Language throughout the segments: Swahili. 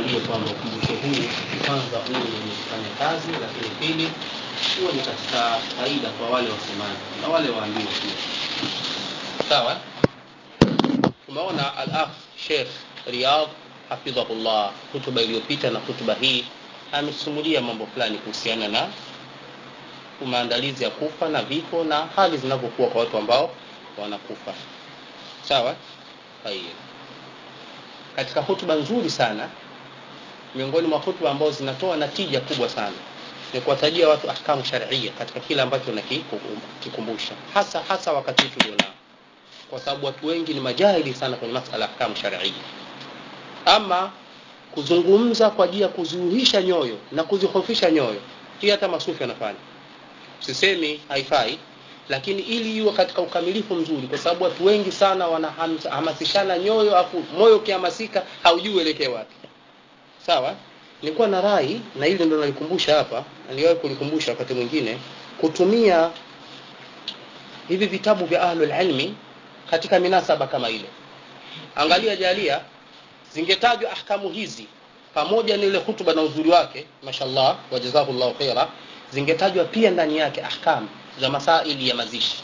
tuangalie kwamba ukumbusho huu kwanza huu ni kufanya kazi lakini pili huwa ni katika faida kwa wale wasemaji na wale waambiwa pia sawa tumeona al-akh Sheikh Riyadh hafidhahullah hutuba iliyopita na hutuba hii amesimulia mambo fulani kuhusiana na maandalizi ya kufa na vifo na hali zinavyokuwa kwa watu ambao wanakufa sawa haya katika hutuba nzuri sana miongoni mwa hutuba ambazo zinatoa natija kubwa sana ni kuwatajia watu ahkamu sharia katika kile ambacho nakikumbusha hasa hasa wakati huu tulionao kwa sababu watu wengi ni majahili sana kwenye masala ya ahkamu sharia ama kuzungumza kwa ajili ya kuziuhisha nyoyo na kuzihofisha nyoyo hii hata masufi wanafanya sisemi haifai lakini ili iwe katika ukamilifu mzuri kwa sababu watu wengi sana wanahamasishana nyoyo afu moyo ukihamasika haujui uelekee wapi sawa nilikuwa na rai na hili ndo nalikumbusha hapa niliwahi kulikumbusha wakati mwingine kutumia hivi vitabu vya ahlul ilmi katika minasaba kama ile angalia jalia zingetajwa ahkamu hizi pamoja na ile hutuba na uzuri wake mashallah wajazakallahu khaira zingetajwa pia ndani yake ahkamu za masaili ya mazishi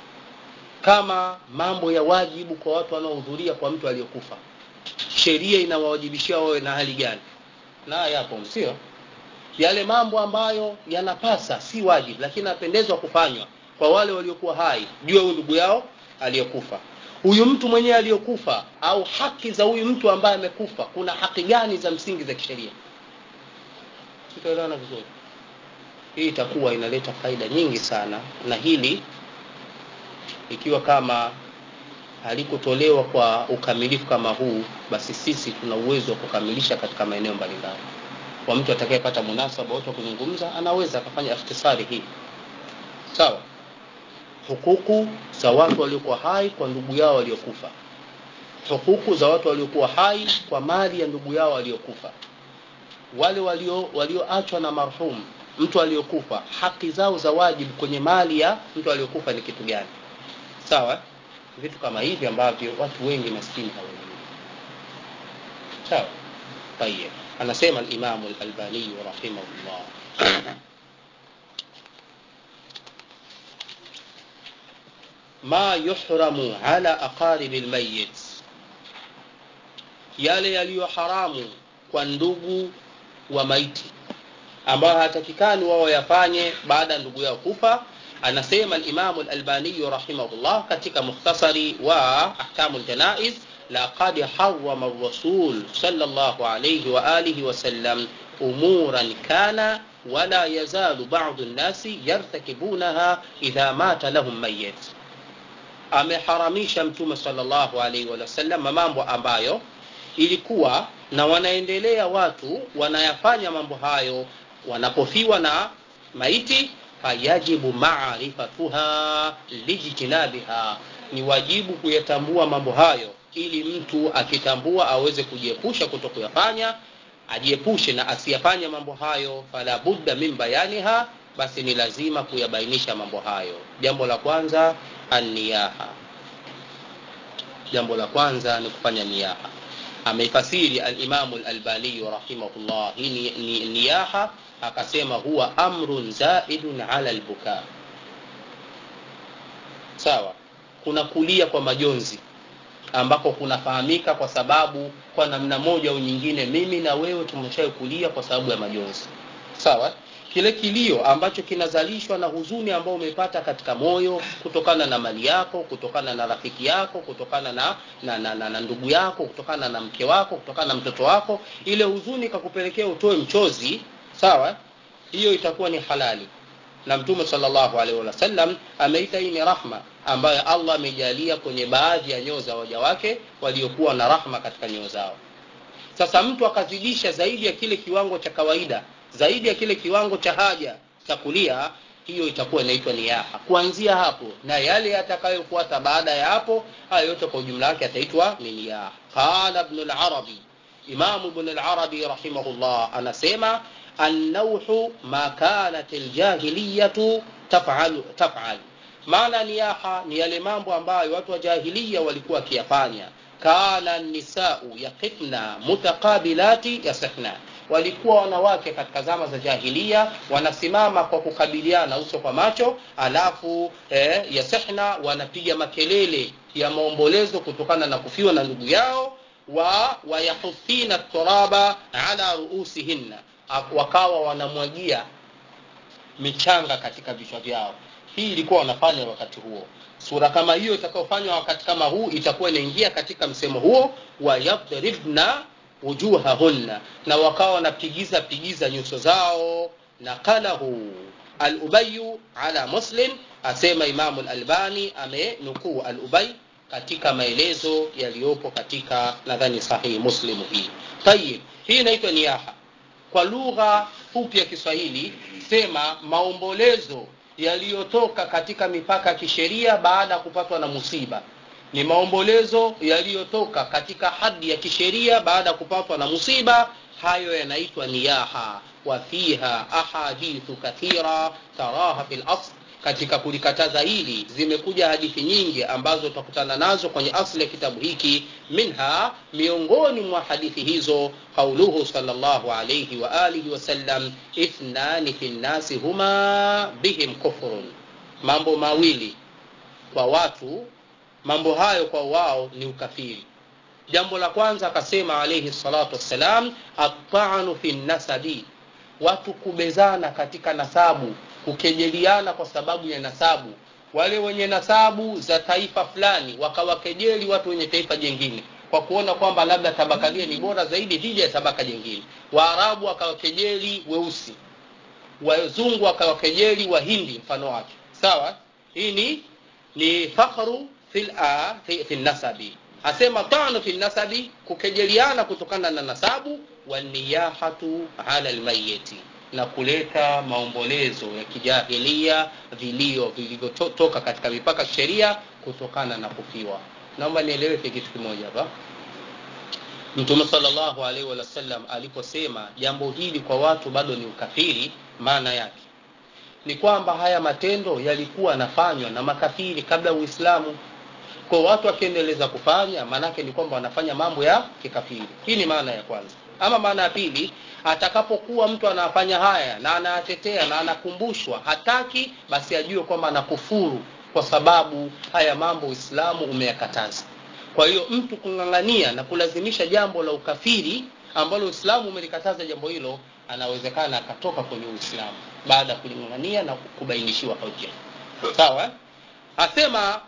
kama mambo ya wajibu kwa watu wanaohudhuria kwa mtu aliyokufa sheria inawawajibishia wawe na hali gani na yapo sio yale mambo ambayo yanapasa si wajibu lakini napendezwa kufanywa kwa wale waliokuwa hai juu ya ndugu yao aliyokufa huyu mtu mwenyewe aliyokufa au haki za huyu mtu ambaye amekufa kuna haki gani za msingi za kisheria tutaelewana vizuri hii itakuwa inaleta faida nyingi sana na hili ikiwa kama halikutolewa kwa ukamilifu kama huu basi sisi tuna uwezo wa kukamilisha katika maeneo mbalimbali kwa mtu atakayepata munasaba wote wa kuzungumza anaweza akafanya ikhtisari hii sawa hukuku za watu waliokuwa hai kwa ndugu yao waliokufa hukuku za watu waliokuwa hai kwa mali ya ndugu yao waliokufa wale walio walioachwa na marhum mtu aliyokufa haki zao za wajibu kwenye mali ya mtu aliyokufa ni kitu gani sawa vitu kama hivi ambavyo watu wengi maskini hawajui sawa tayeb anasema al-Imam al-Albani rahimahullah ma yuhramu ala aqarib al-mayyit yale yaliyo haramu kwa ndugu wa maiti ambayo hatakikani wao yafanye baada ya ndugu yao kufa anasema al-Imam al-Albani rahimahullah katika mukhtasari wa ahkamu al-janaiz laqad harrama ar-rasul sallallahu alayhi wa alihi wa sallam umuran kana wala yazalu ba'd an-nasi yartakibunaha idha mata lahum mayyit ameharamisha mtume sallallahu alayhi wa sallam mambo ambayo ilikuwa na wanaendelea watu wanayafanya mambo hayo wanapofiwa na maiti fayajibu maarifatuha lijtinabiha ni wajibu kuyatambua mambo hayo ili mtu akitambua aweze kujiepusha kuto kuyafanya ajiepushe na asiyafanye mambo hayo fala budda min bayaniha basi ni lazima kuyabainisha mambo hayo jambo la kwanza aniyaha jambo la kwanza ni kufanya niyaha ameifasiri al-Imam al-Albani rahimahullah hii ni, ni niyaha akasema huwa amrun zaidun ala al-buka sawa kuna kulia kwa majonzi ambako kunafahamika kwa sababu kwa namna moja au nyingine mimi na wewe tumeshawahi kulia kwa sababu ya majonzi sawa kile kilio ambacho kinazalishwa na huzuni ambao umepata katika moyo kutokana na mali yako kutokana na rafiki yako kutokana na na, na, na, na ndugu yako kutokana na mke wako kutokana na mtoto wako ile huzuni kakupelekea utoe mchozi sawa hiyo itakuwa ni halali na mtume sallallahu alaihi wasallam ameita hii ni rahma ambayo Allah amejalia kwenye baadhi ya nyoo za waja wake waliokuwa na rahma katika nyoo zao sasa mtu akazidisha zaidi ya kile kiwango cha kawaida zaidi ya kile kiwango cha haja cha kulia hiyo itakuwa inaitwa niyaha kuanzia hapo na yale yatakayofuata baada ya hapo haya yote kwa ujumla wake yataitwa ni niyaha qala ibn al-arabi imam ibn al-arabi rahimahullah anasema النوح ما كانت الجاهلية تفعل تفعل maana niyaha ni yale mambo ambayo watu wa jahilia walikuwa wakiyafanya kana nisau yaqifna mutaqabilati yasihna walikuwa wanawake katika zama za jahilia wanasimama kwa kukabiliana uso kwa macho alafu eh, yasihna wanapiga makelele ya maombolezo kutokana na kufiwa na ndugu yao wa wayahufina turaba ala ruusihinna wakawa wanamwagia michanga katika vichwa vyao hii ilikuwa wanafanya wakati huo sura kama hiyo itakayofanywa wakati kama huu itakuwa inaingia katika msemo huo wa yadribna wujuhahunna na wakawa wanapigiza pigiza nyuso zao naqalahu alubayu ala muslim asema imamu lalbani amenukuu alubay katika maelezo yaliyopo katika nadhani sahihi muslimu hii tayib hii inaitwa niyaha kwa lugha fupi ya kiswahili sema maombolezo yaliyotoka katika mipaka ya kisheria baada ya kupatwa na musiba ni maombolezo yaliyotoka katika hadi ya kisheria baada ya kupatwa na musiba hayo yanaitwa niyaha wa fiha ahadithu kathira taraha fi lasl katika kulikataza hili zimekuja hadithi nyingi ambazo utakutana nazo kwenye asli ya kitabu hiki minha miongoni mwa hadithi hizo qauluhu salllahu alaihi wa alihi wasallam ithnani fi nnasi huma bihim kufrun mambo mawili kwa watu mambo hayo kwa wao ni ukafiri jambo la kwanza akasema alaihi salatu wassalam atanu fi nasabi watu kubezana katika nasabu kukejeliana kwa sababu ya nasabu wale wenye nasabu za taifa fulani wakawakejeli watu wenye taifa jengine kwa kuona kwamba labda tabaka lile ni bora zaidi dhidi ya tabaka jengine waarabu wakawakejeli weusi wazungu wakawakejeli wahindi mfano wake sawa hii ni ni fakhru fil a fi, fi nasabi asema tano fi nasabi kukejeliana kutokana na nasabu waniyahatu ala lmayiti na kuleta maombolezo ya kijahilia vilio vilivyotoka katika mipaka sheria kutokana na kufiwa naomba nieleweke kitu kimoja hapa mtume salllahu alaihi wasallam aliposema jambo hili kwa watu bado ni ukafiri maana yake ni kwamba haya matendo yalikuwa yanafanywa na makafiri kabla uislamu kwa watu wakiendeleza kufanya maanake ni kwamba wanafanya mambo ya kikafiri hii ni maana ya kwanza ama maana ya pili atakapokuwa mtu anafanya haya na anayatetea na anakumbushwa hataki basi ajue kwamba anakufuru kwa sababu haya mambo uislamu umeyakataza kwa hiyo mtu kung'ang'ania na kulazimisha jambo la ukafiri ambalo uislamu umelikataza jambo hilo anawezekana akatoka kwenye uislamu baada ya kuling'ang'ania na kubainishiwa hoja sawa asema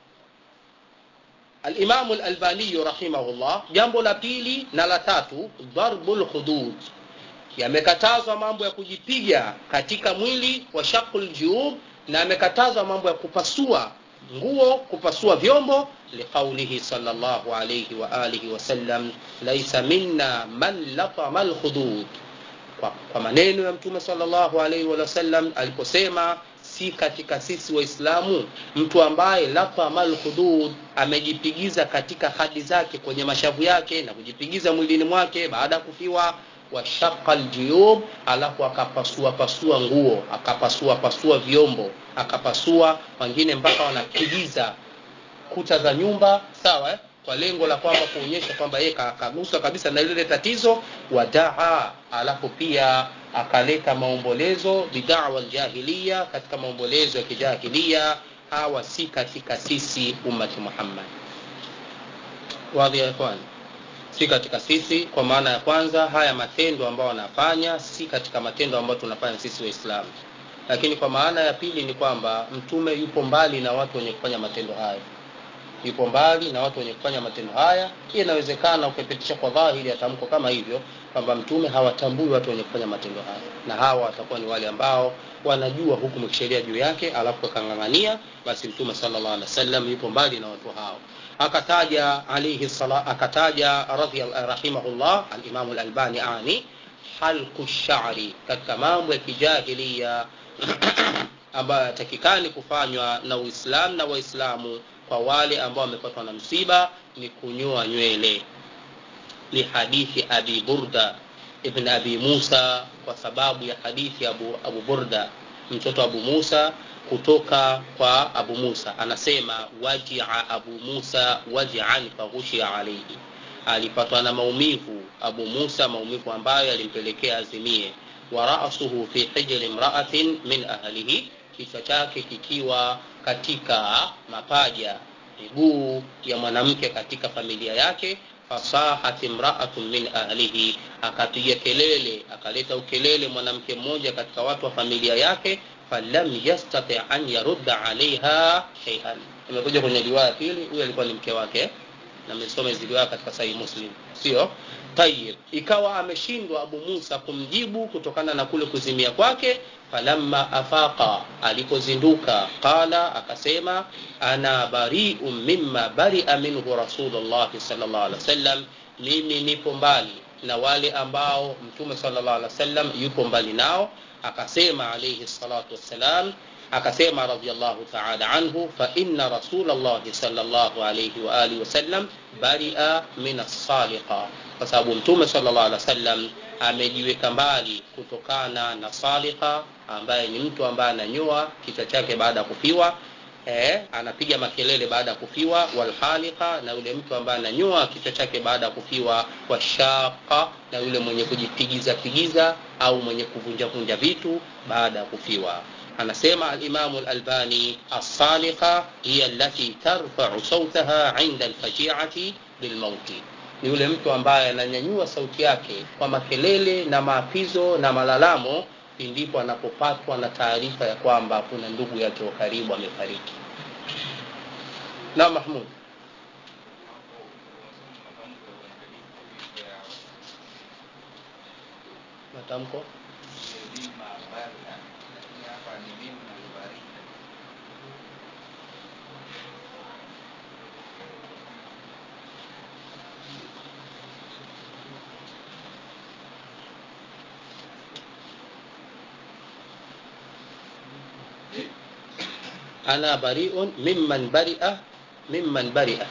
alimamu lalbaniyu rahimahullah jambo la pili na la tatu darbu lhudud yamekatazwa mambo ya kujipiga katika mwili wa shaqu ljuyub na yamekatazwa mambo ya kupasua nguo kupasua vyombo liqaulihi salllahu alaihi waalihi wasallam laisa minna man latama lhudud kwa, kwa maneno ya mtume salllahu alaihi wasallam aliposema si katika sisi waislamu mtu ambaye latama lhudud amejipigiza katika hadi zake kwenye mashavu yake na kujipigiza mwilini mwake baada ya kufiwa washaqa ljuyub alafu akapasua pasua nguo akapasua pasua vyombo akapasua wengine mpaka wanapigiza kuta za nyumba sawa eh? kwa lengo la kwamba kuonyesha kwamba yeye kaguswa kabisa na lile tatizo wadaa alafu pia akaleta maombolezo bidawa ljahiliya katika maombolezo ya kijahilia hawa si katika sisi ummati muhammad wadhi ya ikhwani si katika sisi kwa maana ya kwanza haya matendo ambayo wanafanya si katika matendo ambayo tunafanya sisi waislamu lakini kwa maana ya pili ni kwamba mtume yupo mbali na watu wenye kufanya matendo haya yupo mbali na watu wenye kufanya matendo haya hii inawezekana ukipitisha kwa dhahiri ya tamko kama hivyo kwamba mtume hawatambui watu wenye kufanya matendo haya na hawa watakuwa ni wale ambao wanajua hukumu kisheria juu yake alafu akang'ang'ania basi mtume sallallahu alaihi wasallam yupo mbali na watu hao akataja alayhi sala akataja radhi rahimahullah al-Imam al-Albani ani halku sha'ri katika mambo ya kijahilia ambayo yatakikani kufanywa na Uislamu na Waislamu kwa wale ambao wamepatwa na msiba ni kunyoa nywele lihadithi Abi Burda ibn Abi Musa kwa sababu ya hadithi Abu, Abu Burda mtoto Abu Musa kutoka kwa abu musa anasema wajia abu musa wajian faghushia alaihi alipatwa na maumivu abu musa maumivu ambayo yalimpelekea azimie wa rasuhu fi hijri imraatin min ahlihi kichwa chake kikiwa katika mapaja miguu ya mwanamke katika familia yake fasahat imraatun min ahlihi akapiga kelele akaleta ukelele mwanamke mmoja katika watu wa familia yake falam yastati an yarudda alaiha sheian imekuja kwenye riwaya pili huyu alikuwa ni mke wake na amesoma hizi riwaya katika sahihi muslim sio tayib ikawa ameshindwa abu musa kumjibu kutokana na kule kuzimia kwake falamma afaqa alipozinduka qala akasema ana bariu mimma baria minhu rasulullahi salllah alih wasallam mimi nipo mbali na wale ambao mtume salllah alih wasallam yupo mbali nao akasema alaihi salatu wassalam akasema radiallahu taala anhu faina rasulllahi salllahu alaihi waalihi wasallam baria min assaliqa kwa sababu mtume salllah alih wasallam amejiweka mbali kutokana na salika ambaye ni mtu ambaye ananyoa kichwa chake baada ya kufiwa eh, anapiga makelele baada ya kufiwa walhalika na yule mtu ambaye ananyoa kichwa chake baada ya kufiwa washaqa na yule mwenye kujipigiza pigiza au mwenye kuvunjavunja vitu baada ya kufiwa anasema alimamu lalbani alsalika hiya allati tarfau sautaha inda alfajiati bilmauti ni yule mtu ambaye ananyanyua sauti yake kwa makelele na maapizo na malalamo pindipo anapopatwa na taarifa ya kwamba kuna ndugu yake wa karibu amefariki na mahmud matamko ana bariun mimman baria mimman baria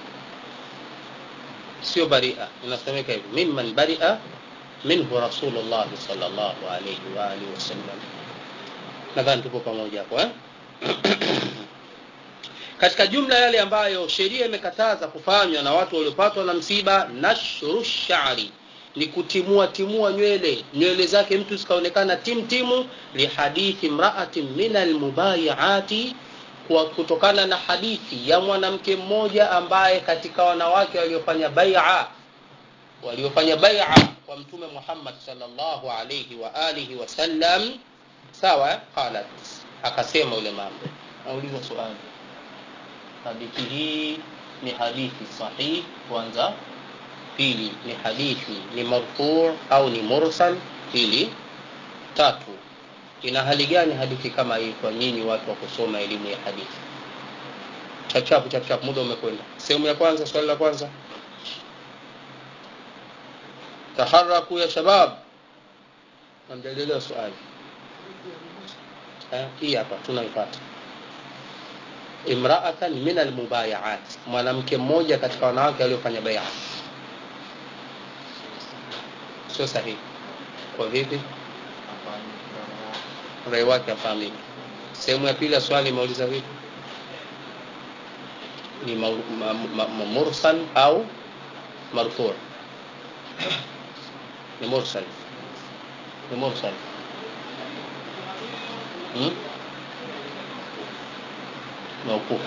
sio baria inasemeka hivi mimman baria minhu rasulullah salllahu alaihi waalihi wasallam nadhani tupo pamoja hapo eh? katika jumla yale ambayo sheria imekataza kufanywa na watu waliopatwa na msiba nashru shari ni kutimua timua nywele nywele zake mtu zikaonekana timtimu lihadithi mraatin min almubayiati kwa kutokana na hadithi ya mwanamke mmoja ambaye katika wanawake waliofanya baia waliofanya baia kwa mtume muhammad salllahu alaihi wa alihi wasallam sawa qalat akasema yule mambo nauliza swali hadithi hii ni hadithi sahih kwanza pili ni hadithi ni marfuu au ni mursal pili tatu ina hali gani hadithi kama hii kwa nyinyi watu wa kusoma elimu ya hadithi chapchapu chapchapu muda umekwenda sehemu ya kwanza swali la kwanza taharaku ya shabab namjadiliwa swali hii hapa tunaipata imraatan min almubayaat mwanamke mmoja katika wanawake waliofanya baia sio sahihi kwa vipi rai wake afahamiki sehemu ya pili ya swali imeuliza vipi ni ma, ma, ma, ma, mursal au marfu ni mursal ni mursal hmm? maukufu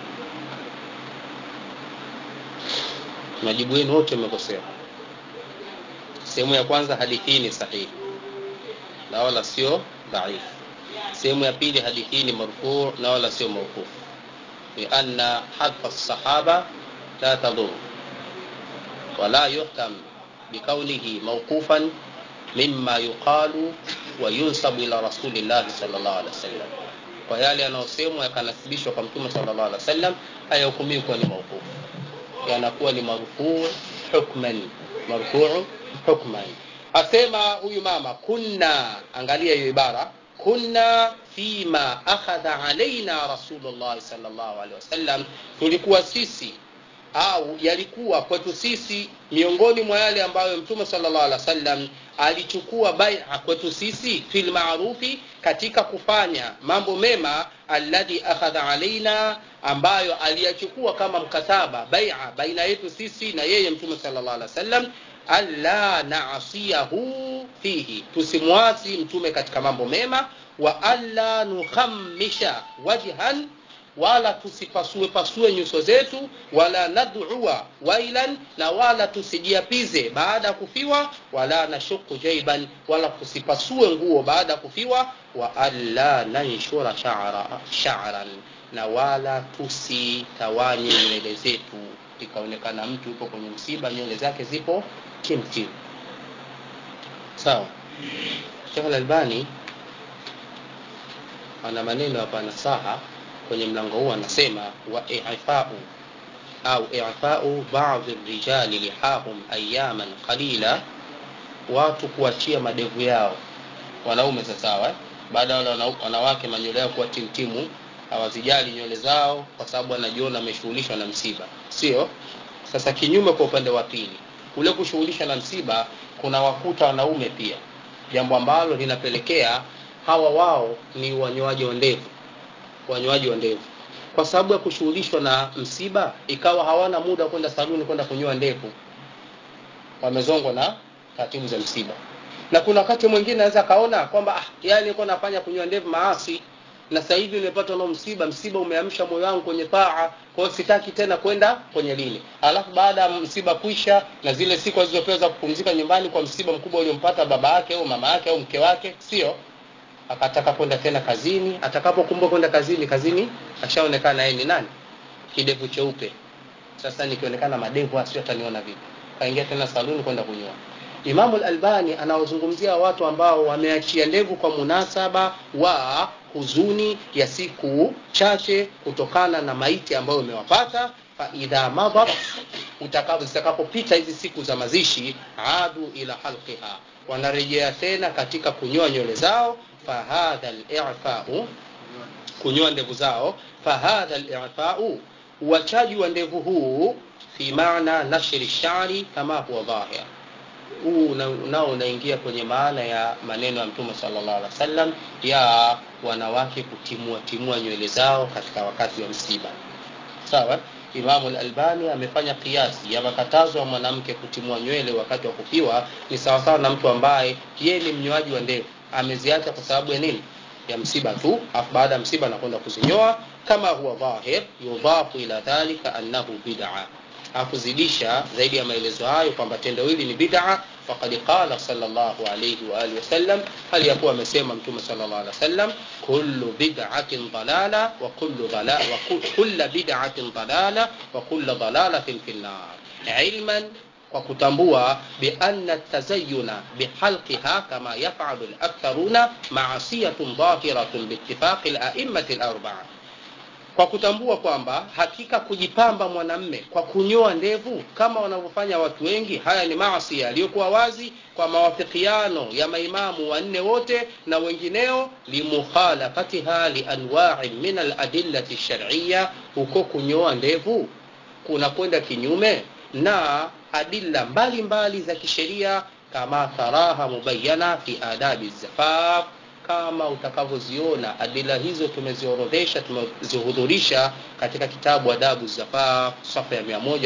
majibu yenu wote umekosea sehemu ya kwanza hadithi hii ni sahihi na wala sio dhaifu sehemu ya pili hadithi hii ni marfuu na wala sio maukufu lianna hadfa lsahaba la tadur wala yuhkam bikaunihi mauqufan mima yuqalu wayunsabu ila rasulillahi sal llahu alehi wasallam kwa yale yanayosemwa yakanasibishwa kwa mtume sal llahu alehi wasallam hayahukumiwi kuwa ni mauqufu yanakuwa ni marfuu hukman marfuu hukman asema huyu mama kunna angalia hiyo ibara kunna fima akhadha alaina rasulullahi salllahu alehi wasallam tulikuwa sisi au yalikuwa kwetu sisi miongoni mwa yale ambayo mtume salllah alih wasallam alichukua bai'a kwetu sisi fil ma'rufi katika kufanya mambo mema alladhi akhadha alaina ambayo aliyachukua kama mkataba bai'a baina yetu sisi na yeye mtume sallallahu alaihi wasallam alla na'siyahu fihi tusimwasi mtume katika mambo mema wa alla nukhammisha wajhan wala tusipasue pasue nyuso zetu wala nad'ua wailan na wala tusijiapize baada ya kufiwa wala nashuku jaiban wala tusipasue nguo baada ya kufiwa wa alla nanshura sha'ra sha'ran na wala tusitawanye nywele zetu ikaonekana mtu yupo kwenye msiba nywele zake zipo kimtim sawa Sheikh Al-Albani ana maneno hapa nasaha kwenye mlango huu anasema wa i'fa'u au i'fa'u ba'd rijali lihahum ayaman qalila watu kuachia madevu yao wanaume sawa baada ya wale wanawake manywele yao kuwa timtimu hawazijali nywele zao kwa sababu anajiona ameshughulishwa na msiba sio sasa kinyume kwa upande wa pili kule kushughulishwa na msiba kuna wakuta wanaume pia jambo ambalo linapelekea hawa wao ni wanyoaji wa ndevu wanyoaji wa ndevu kwa sababu ya kushughulishwa na msiba ikawa hawana muda kwenda saluni kwenda kunyoa ndevu wamezongwa na taratibu za msiba na kuna wakati mwingine anaweza kaona kwamba ah, yani nilikuwa nafanya kunyoa ndevu maasi na sasa hivi nimepata na msiba msiba umeamsha moyo wangu kwenye taa kwa hiyo sitaki tena kwenda kwenye lini alafu baada ya msiba kuisha na zile siku alizopewa za kupumzika nyumbani kwa msiba mkubwa uliompata baba yake au mama yake au mke wake sio akataka kwenda tena kazini atakapokumbuka kwenda kazini kazini ashaonekana yeye ni nani kidevu cheupe sasa nikionekana madevu asio ataniona vipi kaingia tena saluni kwenda kunyoa Imamu al-Albani anawazungumzia watu ambao wameachia ndevu kwa munasaba wa huzuni ya siku chache kutokana na maiti ambayo imewapata fa idha madat zitakapopita hizi siku za mazishi adu ila halqiha wanarejea tena katika kunyoa nywele zao fahadha al-i'fa'u kunyoa ndevu zao fahadha al-i'fa'u uachaji wa ndevu huu fi maana nashri shari kama huwa dhahir huu nao unaingia kwenye maana ya maneno ya mtume sallallahu alaihi wasallam ya wanawake kutimua timua nywele zao katika wakati wa msiba sawa Imamu al-Albani amefanya kiasi ya makatazo ya mwanamke kutimua nywele wakati wa kufiwa ni sawasawa na mtu ambaye yeye ni mnyoaji wa ndevu ameziacha kwa sababu ya nini ya msiba tu afu baada ya msiba anakwenda kuzinyoa kama huwa dhahir yudhafu ila dhalika annahu bid'a hakuzidisha zaidi ya maelezo hayo kwamba tendo hili ni bid'a faqad qala sallallahu alayhi wa alihi wasallam hali yakuwa amesema mtume sallallahu alayhi wasallam kullu bid'atin dalala wa kullu dalala wa kullu bid'atin dalala wa kullu dalalatin fi nar ilman kwa kutambua bi anna tazayyuna bihalqiha kama yaf'alu al-aktharuna ma'siyatun dhahiratun biittifaqi al-a'immati al-arba'a kwa kutambua kwamba hakika kujipamba mwanamme kwa kunyoa ndevu kama wanavyofanya watu wengi haya ni maasi yaliyokuwa wazi kwa mawafikiano ya maimamu wanne wote na wengineo limukhalafatiha lianwa'in min aladillati shar'iyya huko kunyoa ndevu kuna kwenda kinyume na adilla mbalimbali za kisheria kama taraha mubayyana fi adabi zafaf kama utakavyoziona adila hizo tumeziorodhesha tumezihudhurisha katika kitabu adabu zafaf safa ya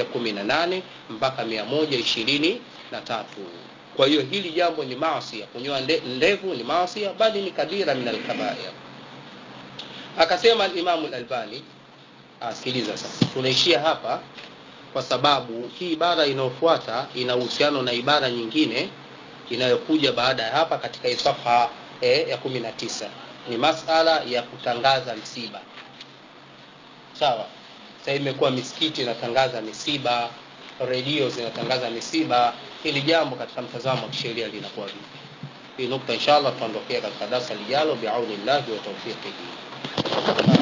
118 mpaka 123 kwa hiyo hili jambo ni maasi kunyoa ndevu ni maasi bali ni kabira min alkabair akasema al-Imam al-Albani asikiliza sasa tunaishia hapa kwa sababu hii ibara inayofuata ina uhusiano na ibara nyingine inayokuja baada ya hapa katika hii safha e, ya kumi na tisa ni masala ya kutangaza msiba sawa sasa imekuwa misikiti inatangaza misiba redio zinatangaza misiba hili jambo katika mtazamo wa kisheria linakuwa vipi hii nukta inshallah tutaondokea katika darasa lijalo biaunillahi wa tawfiqihi